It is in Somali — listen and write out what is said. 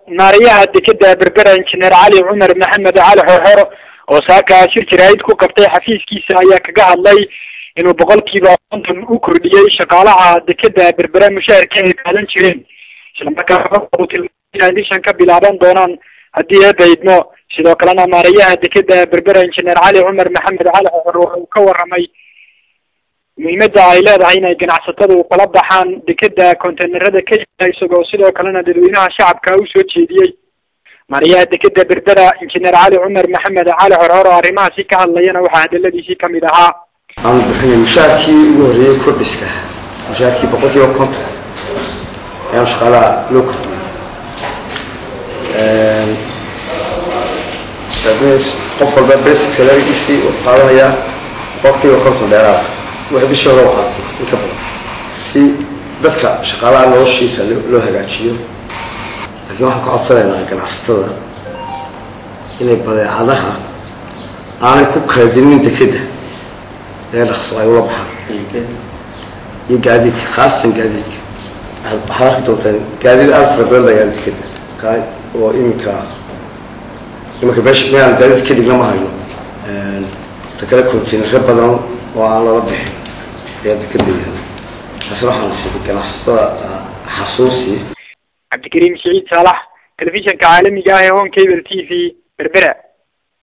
maariyaha dekeda berbera injineer cali cumar maxamed cali xorxoro oo saaka shir jaraa'id ku qabtay xafiiskiisa ayaa kaga hadlay inuu boqolkiiba konton u kordhiyey shaqaalaha dekeda berbera mushaharka ay qaadan jireen islamarkaana uu tilmaamay inay bishan ka bilaaban doonaan haddii eeba idmo sidoo kalena maariyaha dekeda berbera injineer cali cumar maxamed cali xorxoro waxa uu ka waramay muhiimada ay leedahay inay ganacsatadu kala baxaan dekeda containerada ka yia isagoo sidoo kalena dadweynaha shacabka usoo jeediyey maariyaha dekeda berbera injineer cali cumar maxamed cali xorxor oo arrimahaasi ka hadlayana waxaa hadaladiisii kamid ahaa aan bixinay mushaarkii ugu horreeyey kordhiska mushaarkii boqol kiiba konton ayaan shaqaalaha loo kordhiyey qof walba basic salarigiisii wuxuu qaadanayaa boqol kiiba konton dheeraada waxay bishii hore u qaatay in ka badan si dadka shaqaalaha noloshiisa loo hagaajiyo laakiin waxaan ka codsanaynaa ganacsatada inay badeecadaha aanay ku kala dinin dekeda ee dhaqso ay ula baxaan iyo gaadiidka khaasatan gaadiidka waxaad arki doontaan gaadiid aada fara badan baa yaala dekeda ka oo iminka iminka meesha meelaan gaadiid ka dhigna ma hayno ta kale containare badan oo aan lala bixin ayaa dekeda yaala taasna waxaan siiyay ganacsatada xasuusi cabdikariim siciid saalax telefishanka caalamiga ah ee home cable t v berbera